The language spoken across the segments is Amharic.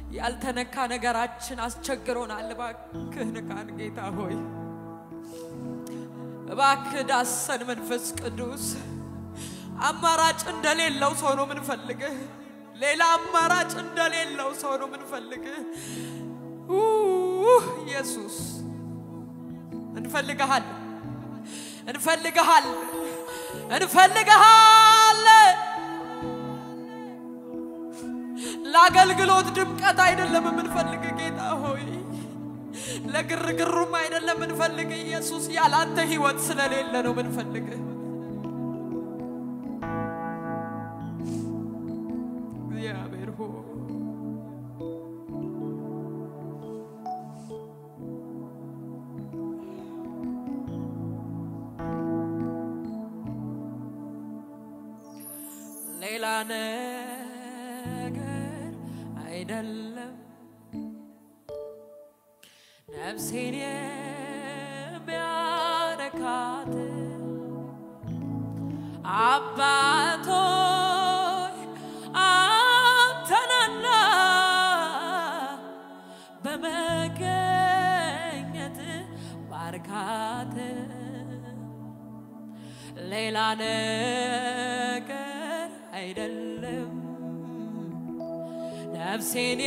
ያልተነካ ነገራችን አስቸግሮናል። እባክህ ንካን ጌታ ሆይ፣ እባክህ ዳሰን መንፈስ ቅዱስ። አማራጭ እንደሌለው ሰው ነው ምንፈልግህ። ሌላ አማራጭ እንደሌለው ሰው ነው ምንፈልግህ። ኡህ ኢየሱስ እንፈልግሃል፣ እንፈልግሃል፣ እንፈልግሃል። ለአገልግሎት ድምቀት አይደለም የምንፈልግ ጌታ ሆይ፣ ለግርግሩም አይደለም የምንፈልግ ኢየሱስ። ያላንተ ህይወት ስለሌለ ነው የምንፈልግ። እግዚአብሔር ሆይ ሌላ ነገር አይደለም ነፍሴን የሚያረካት አባቶይ አንተነና በመገኘት ባርካት ሌላ ነገር አይደለም ነፍሴን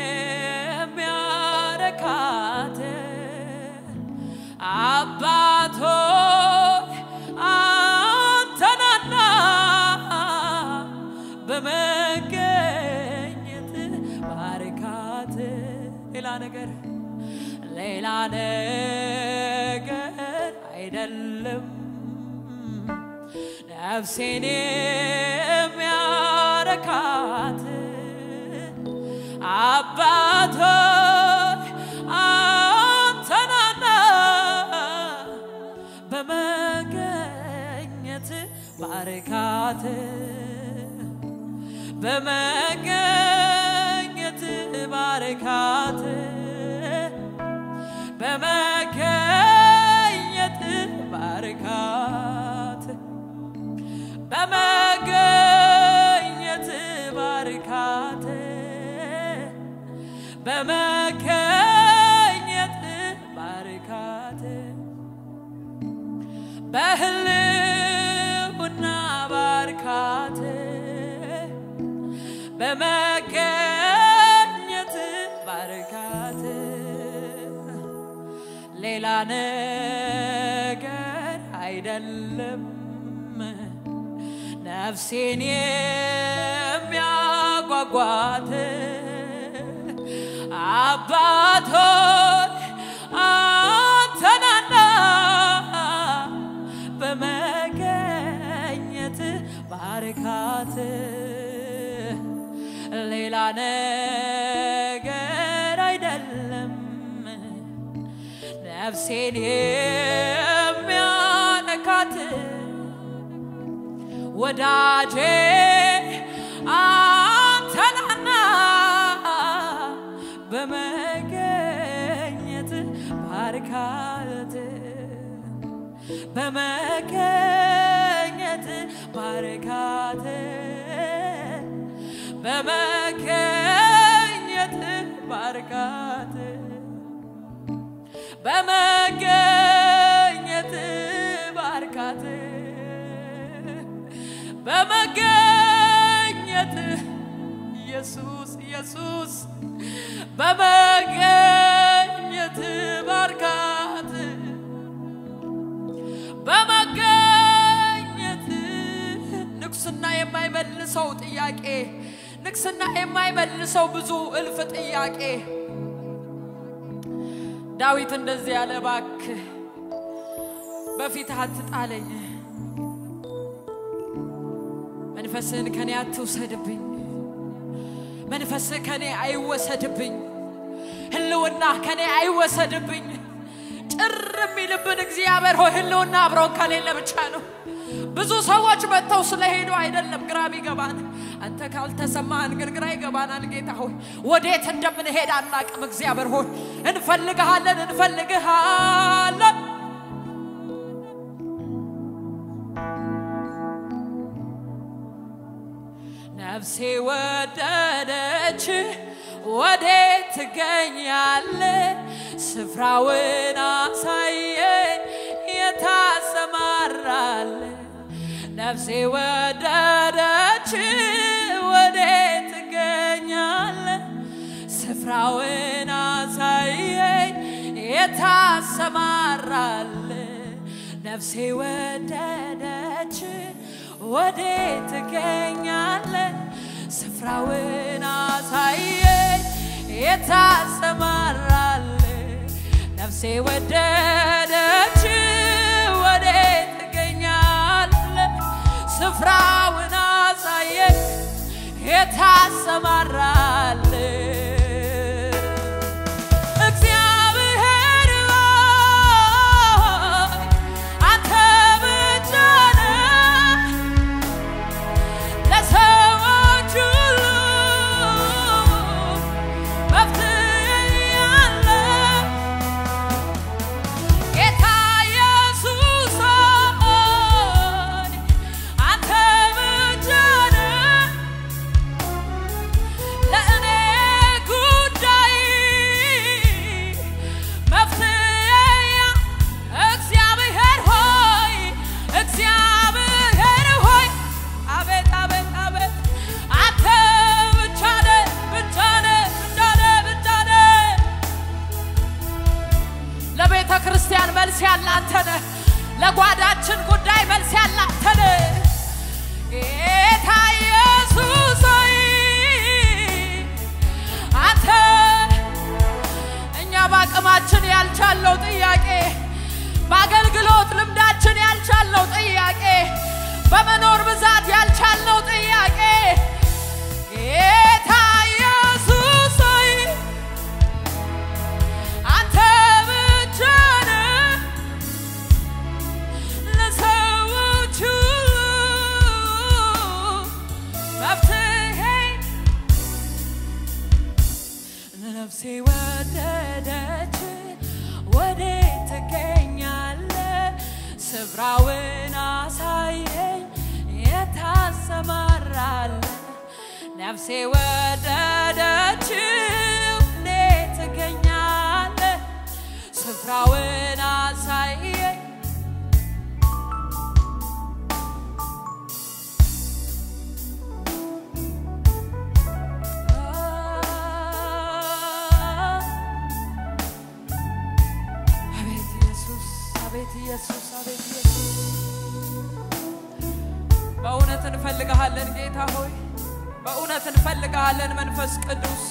የሚያረካት አባቶይ አንተናና በመገኘት ባርካት ሌላ ነገር ሌላ ነገር አይደለም ነፍሴን የሚያረካት አባቶይ አንተናና በመገኘት ባርካት በመገኘት ባርካት በመገኘት ባርካት በመገኘት ባርካት በመገኘት ባርካት በህልውና ባርካት በመገኘት ባርካት ሌላ ነገር አይደለም ነፍሴን የሚያጓጓት አባቶች አንተናና በመገኘት ባርካት ሌላ ነገር አይደለም ነፍሴን የሚያነካት ወዳጄ አንተናና በመገኘት ባርካት በመገኘት ባርካት በመገኘት ባርካት በመገኘት ባርካት በመገኘት ኢየሱስ ኢየሱስ በመገኘት ባርካት በመገኘት ንግስና የማይመልሰው ጥያቄ ንግስና የማይመልሰው ብዙ እልፍ ጥያቄ ዳዊት እንደዚህ ያለ እባክህ በፊትህ አትጣለኝ መንፈስህን ከኔ አትውሰድብኝ መንፈስህ ከኔ አይወሰድብኝ ህልውና ከኔ አይወሰድብኝ ጭር የሚልብን እግዚአብሔር ሆይ ህልውና አብረውን ከሌለ ብቻ ነው ብዙ ሰዎች መጥተው ስለሄዱ አይደለም ግራ ቢገባን አንተ ካልተሰማህን ግን ግራ ይገባናል ጌታ ሆይ ወዴት እንደምንሄድ አናቅም እግዚአብሔር ሆይ እንፈልግሃለን እንፈልግሃለን ነፍሴ ወደደች ወዴ ትገኛለ? ስፍራውን አሳየ የታሰማራለ ነፍሴ ወደደች ወዴት ትገኛለ? ስፍራውን አሳየኝ የታሰማራለ ነፍሴ ወደደች ወዴት ትገኛለ? ስፍራውን አሳየኝ የታሰማራለ ነፍሴ ወደደች ወዴት ትገኛለ? ስፍራውን አሳየኝ የታሰማራል እግዚአብሔር ሆይ አንተ ብቻ ነህ ለሰዎች ሁሉ መፍትሄ ያለ ጌታ ኢየሱስ ሆይ አንተ ብቻ ነህ ለእኔ ጉዳይ መፍትሄ እግዚአብሔር ሆይ እግዚአብሔር ሆይ አቤት አቤት አቤት አንተ ብቻ ነህ ብቻ ነህ ብቻ ነህ ብቻ ነህ ለቤተ ክርስቲያን መልስ ያለ አንተ ነህ ለጓዳችን ጉዳይ መልስ ያለ አንተ ነህ ጌታ ኢየሱስ ሆይ አንተ እኛ በአቅማችን ያልቻለው ጥያቄ በአገልግሎት ልምዳችን ያልቻለው ጥያቄ በመኖር ብዛት ያልቻለው ጥያቄ ጌታ ኢየሱስ ሆይ አንተ ብቻ ነህ ለሰዎች ሁሉ መፍትሄ ነፍሴ ወደደች ወዴት ትገኛለ? ስፍራውን አሳየኝ የታሰማራለ ነፍሴ ወደደች ወዴት ትገኛለ? ስፍራውን አሳየኝ አቤት ኢየሱስ አቤት ኢየሱስ አቤት ኢየሱስ በእውነት እንፈልግሃለን ጌታ ሆይ በእውነት እንፈልግሃለን መንፈስ ቅዱስ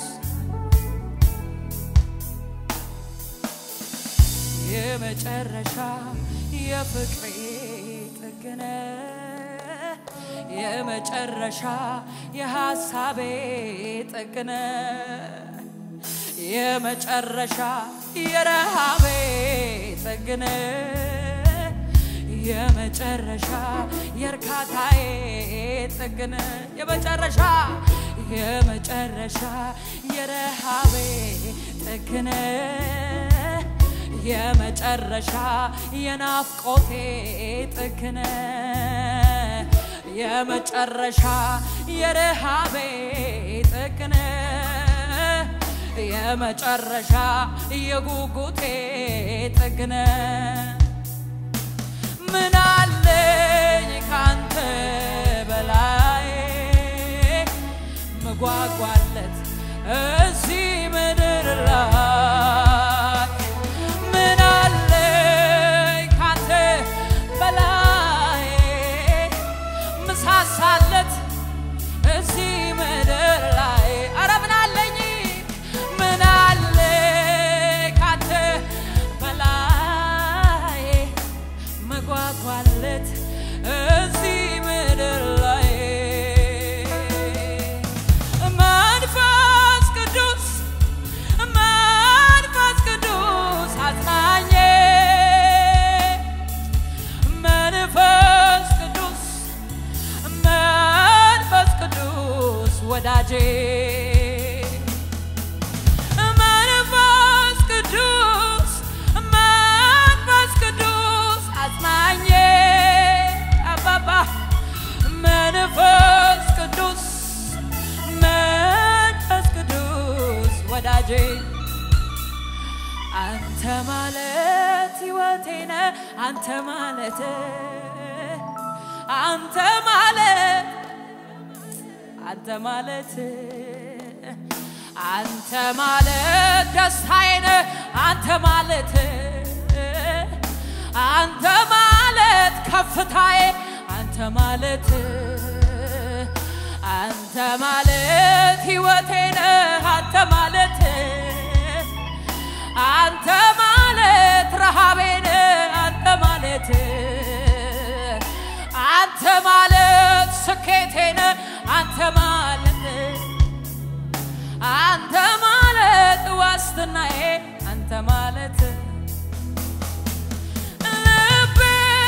የመጨረሻ የፍቅሬ ጥግነ የመጨረሻ የሐሳቤ ጥግነ የመጨረሻ የረሃቤ ጥግነ የመጨረሻ የእርካታዬ ጥግነ የመጨረሻ የመጨረሻ የረሃቤ ጥግነ የመጨረሻ የናፍቆቴ ጥግነ የመጨረሻ የረሃቤ ጥግነ የመጨረሻ የጉጉቴ ጥግነ ምን አለኝ ካንተ በላይ መጓጓለት እዚህ ምድር ላይ ምን አለኝ ካንተ በላይ ምሳሳለት እዚህ ምድር ላይ አረ ምን አለኝ ምን አለ ካንተ በላይ መጓጓለት እዚህ ምድር ላይ መንፈስ ቅዱስ ወዳጄ አንተ ማለት ሕይወቴ ነህ አንተ ማለት አንተ ማለት አንተ ማለት አንተ ማለት ደስታዬ ነህ አንተ ማለት አንተ ማለት ከፍታዬ አንተ ማለት አንተ ማለት ሕይወቴ ነህ አንተ ማለት አንተ ማለት ረሃቤ ነህ አንተ ማለት አንተ ማለት ስኬቴ ነህ አንተ ማለት አንተ ማለት ዋስትናዬ አንተ ማለት ልቤ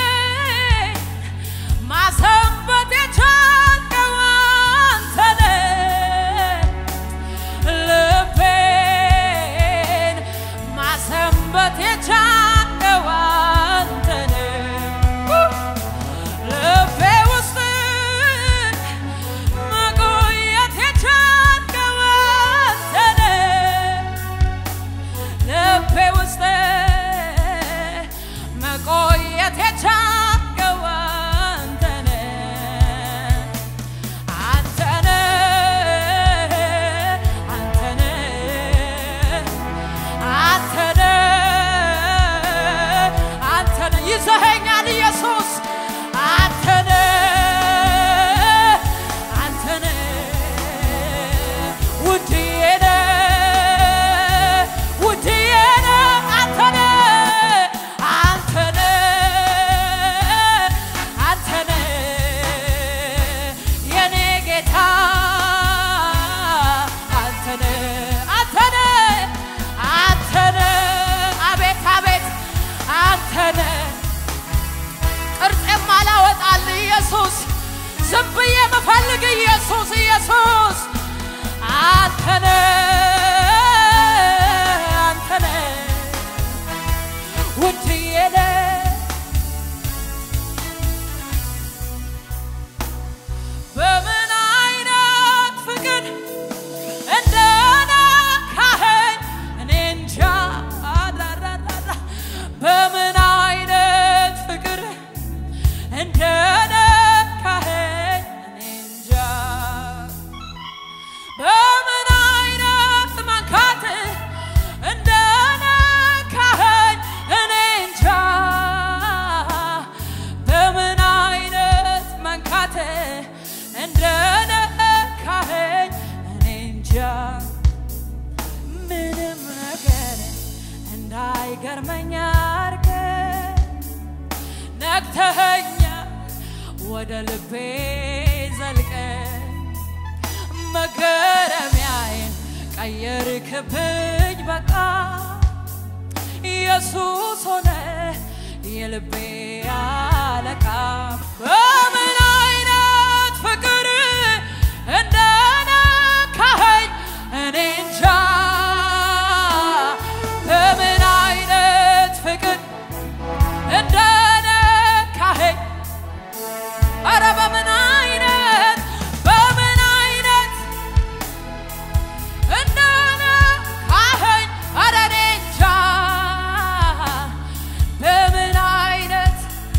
ማሰንበት የቻልከው አንተ ነህ። ልቤን ማሰንበት የቻልከው አንተ ነህ። ልቤ ውስጥ መቆየት የቻልከው አንተ ነህ። ልቤ ውስጥ መቆየት የቻልከው አንተ ነህ። አንተ ነህ፣ አንተ ነህ፣ አንተ ነህ፣ አንተ ነህ። ይዘኸኛል ኢየሱስ አንተ ነህ፣ አንተ ነህ፣ ውድዬ ነህ፣ ውድዬ ነህ፣ አንተ ነህ፣ አንተ ነህ፣ አንተ ነህ፣ የኔ ጌታ አንተ ነህ፣ አንተ ነህ፣ አንተ ነህ፣ አቤት አቤት አንተ ነህ። ቅርጽ የማላወጣል ኢየሱስ ዝም ብዬ መፈልግ ኢየሱስ ኢየሱስ አንተ ነህ አንተ ነህ ውድዬ ነህ በምን አይነት ፍቅር እንደነካኸኝ እኔ እንጃ አዳዳዳዳ በምን አይነት ፍቅር እንደነካኸኝ እኔ እንጃ በምን አይነት መንካት እንደነካኸኝ እኔ እንጃ በምን አይነት መንካት እንደነካኸኝ እኔ እንጃ ምንም ነገር እንዳይገርመኝ አድርገህ ነግተኸኛል ወደ ልቤ ዘልቀ መገረሚያዬን ቀየርክብኝ በቃ ኢየሱስ ሆነ የልቤ አለቃ በምን አይነት ፍቅር እንደነካኸኝ እኔ እንጃ በምን አይነት ፍቅር እንደነካኸኝ ኧረ በምን አይነት በምን አይነት እንደነካኸኝ ኧረ እኔ እንጃ በምን አይነት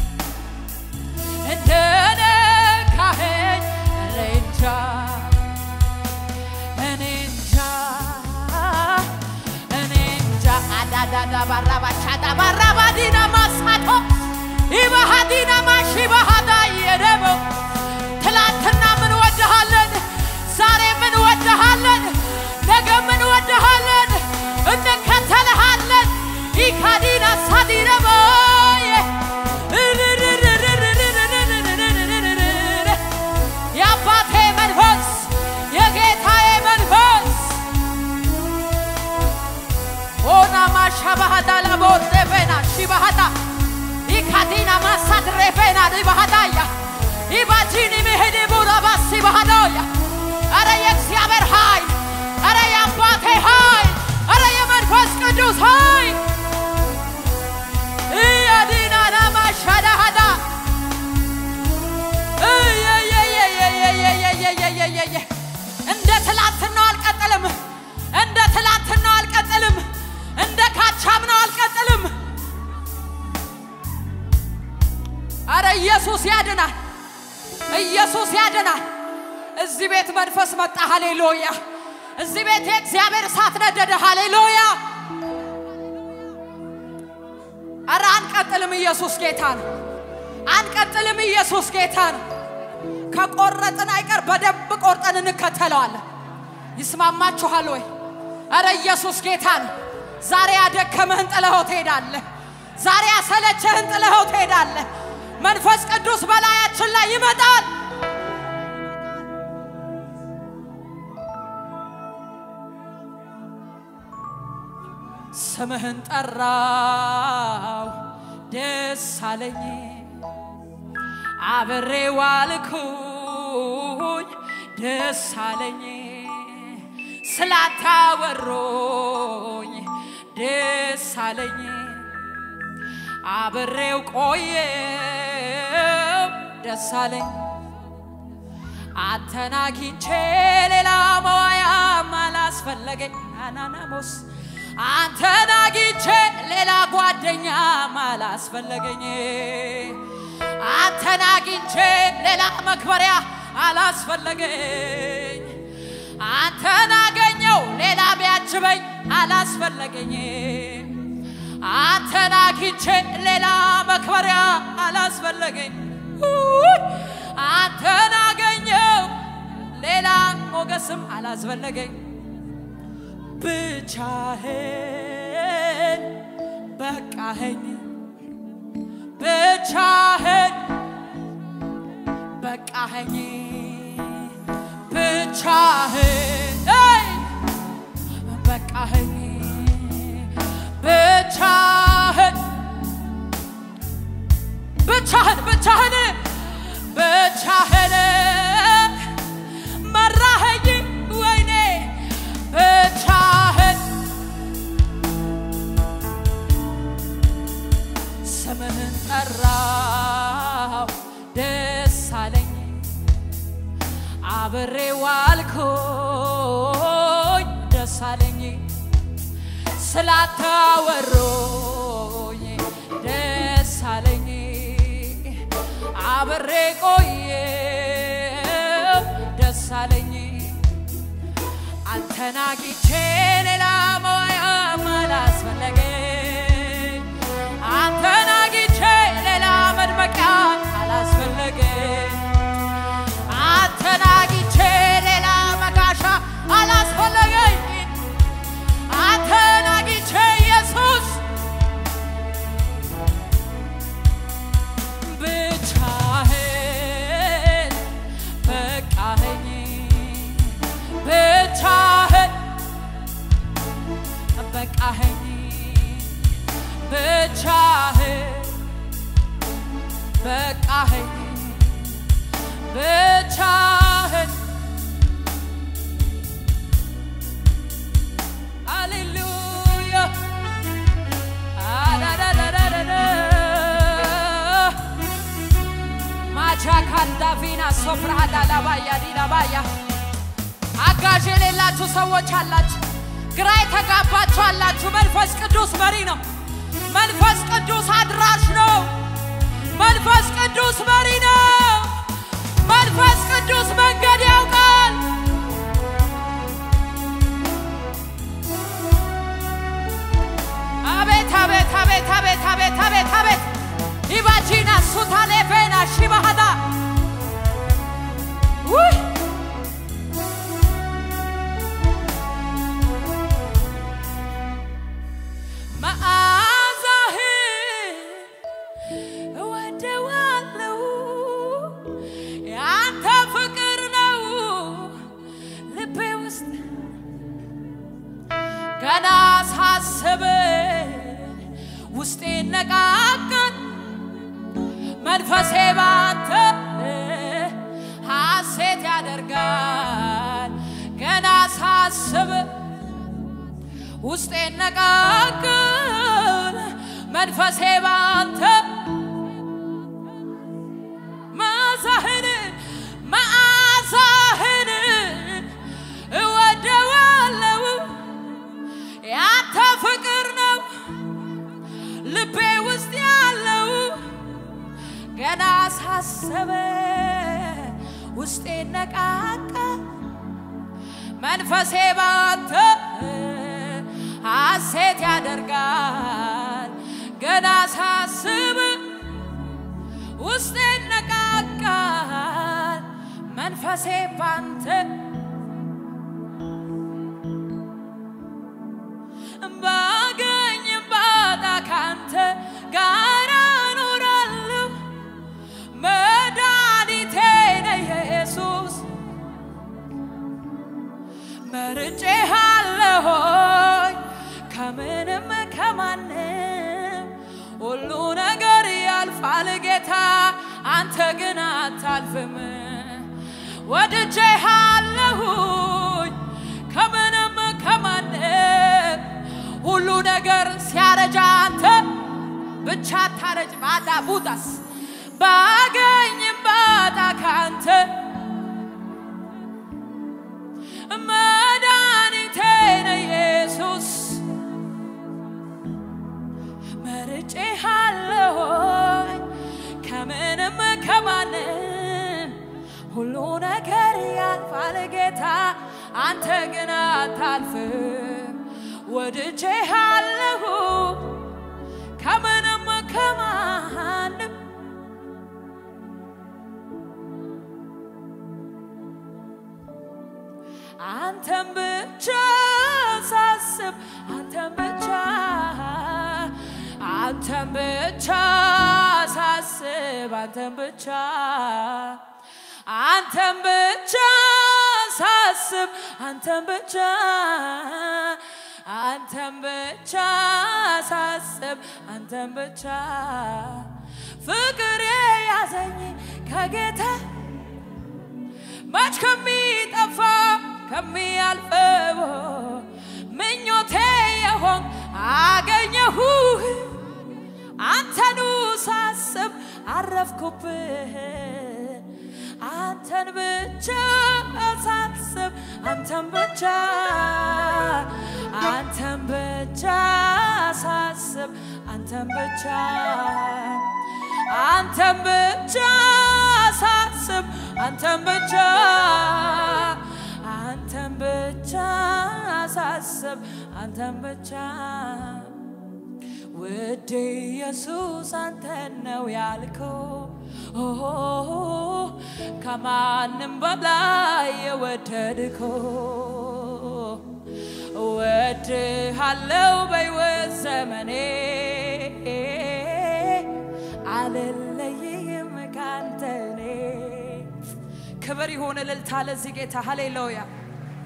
እንደነካኸኝ እኔ እንጃ እኔ እንጃ እኔ እንጃ አዳዳዳ ባራባቻዳ ባራባዲና ማሳቶ ኢባሃዲና ማሺ ባሃዳ የደቦ ትላንትና ምን ወድሃለን፣ ዛሬ ምን ወድሃለን፣ ነገ ምን ወድሃለን፣ እንከተልሃለን። ኢካዲና ሳዲረቦየ የአባቴ መንፈስ የጌታዬ መንፈስ ኦና ማሻባሃዳ ላቦሬፌና ሺባሃዳ ኢካዲና ማሳድ ሬፌና ዲባሃዳያ ኢባጂኒ ሚሄድ ቡራባሲ ባሃዳያ አረ የእግዚአብሔር ኃይል አረ የአባቴ ኃይል አረ የመንፈስ ቅዱስ ኃይል እያዲና ናማሻዳሃዳ እየየየየየየየየየየየ እንደ ትላንትናው አልቀጠለም። እንደ ትላንትና ኢየሱስ ያድናል። እዚህ ቤት መንፈስ መጣ። ሃሌሉያ! እዚህ ቤት የእግዚአብሔር እሳት ነደደ። ሃሌሉያ! ኧረ አንቀጥልም። ኢየሱስ ጌታ ነው። አንቀጥልም። ኢየሱስ ጌታ ነው። ከቆረጥን አይቀር በደንብ ቆርጠን እንከተለዋለን። ይስማማችኋል ወይ? ኧረ ኢየሱስ ጌታ ነው። ዛሬ ያደከምህን ጥለኸው ትሄዳለህ። ዛሬ ያሰለቸህን ጥለኸው ትሄዳለህ። መንፈስ ቅዱስ በላያችን ላይ ይመጣል። ስምህን ጠራው ደስ አለኝ አብሬ ዋልኩኝ ደስ አለኝ ስላታወሮኝ ደስ አለኝ አብሬው ቆየው ደስ አለኝ አንተን አግኝቼ ሌላ መዋያም አላስፈለገኝ አናናሞስ አንተን አግኝቼ ሌላ ጓደኛም አላስፈለገኝ አንተን አግኝቼ ሌላ መክበሪያ አላስፈለገኝ አንተን አገኘው ሌላ ቢያጅበኝ አላስፈለገኝ አንተን አግኝቼ ሌላ መክበሪያ አላስፈለገኝ አንተን አገኘው ሌላ ሞገስም አላስፈለገኝ ብቻህን በቃኸኝ ብቻህን በቃኸኝ ብቻህን አይ በቃኸኝ ብቻህን ብቻህን ብቻህን ብቻህን መራኸኝ ወይኔ ብቻህን ስምህን ጠራው ደስ አለኝ አብሬ ዋልኩኝ ደስ አለኝ ስላታወሮኝ ደስ አለኝ አብሬ ቆየው ደስ አለኝ አንተን አግኝቼ ሌላ መዋያም አላስፈለገኝ አንተን አግኝቼ ሌላ መድመቂያ አላስፈለገኝ አንተን አግኝቼ ሌላ መጋሻ አላስፈለገኝ አንተን አግኝቼ ኢየሱስ ብቻህን በቃኸኝ ብቻህን በቃኸኝ ብቻህን በቃኸኝ ብቻህን ሃሌሉያ አዳዳዳዳዳ ማቻ ካንዳቪና ሶፕራሃዳ ላባያ ዲላባያ አጋዥ የሌላችሁ ሰዎች አላችሁ፣ ግራ የተጋባችሁ አላችሁ። መንፈስ ቅዱስ መሪ ነው። መንፈስ ቅዱስ አድራሽ ነው። መንፈስ ቅዱስ መሪ ነው። መንፈስ ቅዱስ መንገድ ያውቃል። አቤት አቤት አቤት አቤት አቤት አቤት አቤት ኢባጂና ሱታሌፌና ሺባሃዳ ውይ መዓዛህን እወደዋለሁ ያንተ ፍቅር ነው ልቤ ውስጥ ገና ሳስብ ውስጤ ነቃቃል መንፈሴ ባንተ ሐሴት ያደርጋል ገና ሳስብ ውስጤ ነቃቃል መንፈሴ ባንተ መዓዛህን መዓዛህን እወደዋለሁ ያንተ ፍቅር ነው ልቤ ውስጥ ያለው ገና ሳሰበ ውስጤ ነቃቃ መንፈሴ ባንተ ሐሴት ያደርጋል ገና ሳስብ ውስጤ ነቃቃል መንፈሴ ባንተ ባገኝ ባጣ ካንተ ጋር እኖራለሁ መድኃኒቴ ነህ ኢየሱስ መርጬሃለሆኝ ከምንም ከማንም ሁሉ ነገር ያልፋል ጌታ አንተ ግን አታልፍም ወድጄሃለሁኝ ከምንም ከማንም ሁሉ ነገር ሲያረጃ አንተ ብቻ ታረጅ ማዳ ቡዳስ ባገኝም ባጣ ካንተ መድኃኒቴ ነህ ኢየሱስ መርጬሃለሁኝ ከምንም ከማንም ሁሉ ነገር ያልፋል ጌታ አንተ ግን አታልፍም ወድጄሃለሁ ከምንም ከማንም አንተን ብቻ ሳስብ አንተን ብቻ አንተን ብቻ ሳስብ አንተን ብቻ አንተን ብቻ ሳስብ አንተን ብቻ አንተን ብቻ ሳስብ አንተን ብቻ ፍቅር ያዘኝ ከጌታ መች ከሚጠፋ ከሚያልፈው ምኞቴ የሆን አገኘሁ አንተኑ ሳስብ አረፍኩብህ አንተን ብቻ ሳስብ አንተን ብቻ አንተን ብቻ ሳስብ አንተን ብቻ አንተን ብቻ ሳስብ አንተን ብቻ አንተን ብቻ ሳስብ አንተን ብቻ ውድ ኢየሱስ አንተን ነው ያልከው ከማንም በላይ የወደድከው እወድሃለው በሕይወት ዘመኔ አልለይም ካንተ እኔ ክብር ይሁን እልልታ ለዚህ ጌታ ሃሌሉያ